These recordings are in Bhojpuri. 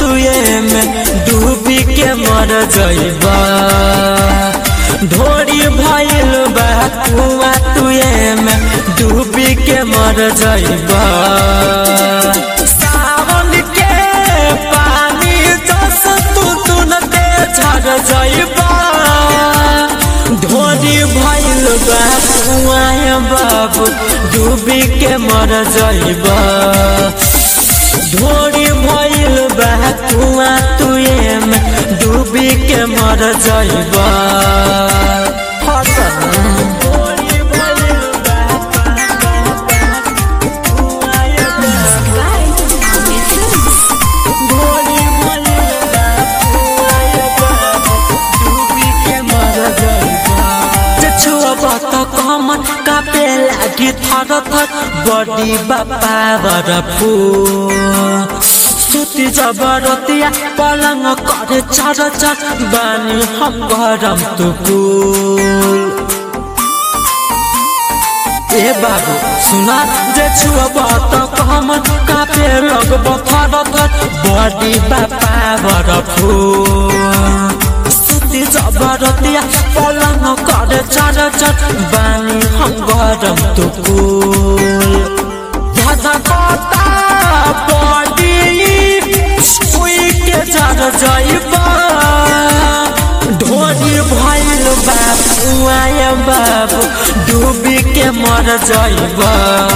तुए में डूबी के मर जइबा ढोरी भइल बा कुआ तुए में डूबी के मर जइबा सावन के पानी जस तू तुनते झड़ जइबा ढोरी भइल बा कुआ बाबू डूबी के मर जइबा ढोरी भइल बा कुआ तुए में डूबी के मर जइबा कमन कापे लागि थर थर बडी बापा बरफु सुति जबरतिया पलङ करे चर चर बानी हम गरम तुकुल ए बाबु सुना जे छुआ बात कमन कापे लगब थर थर बडी बापा बरफु सुति जबरतिया पलङ करे चर चर बानी हम गरम तुकुल धधा कता बडी उई के जर जइबा ढोरी भइल बाबु आय बाबु डूबी के मर जइबा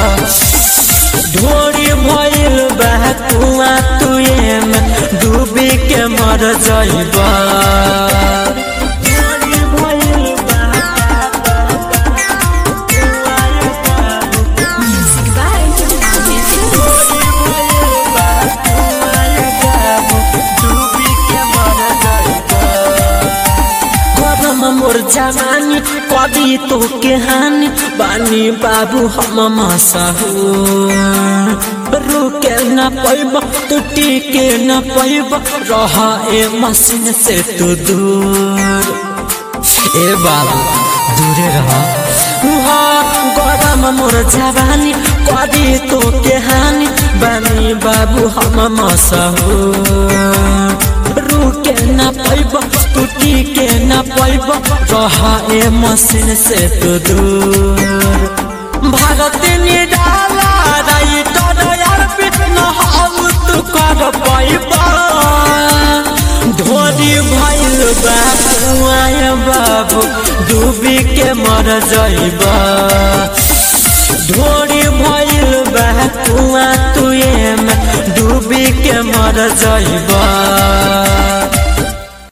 ढोरी भइल बा कुआ तुए में डूबी के मर जइबा ढोरी भइल बा मोर जवानी कदी तो के हानि बानी बाबू हम मसहू रुके न पैब तू टिके न पैब रह ए मशीन से तू दूर ए बाबू दूरे रह गरम मोर जवानी कदी तो के हानि बानी बाबू हम मसहू रुके न पैब टूटी के न पैब रहा ए मशीन से तो दूर भारत निराला रही तो यार पिट न हम तू कर पैबा ढोरी भइल बा कुआय बाबू डूबी के मर जइबा ढोरी भइल बा कुआ तुए में डूबी के मर जइबा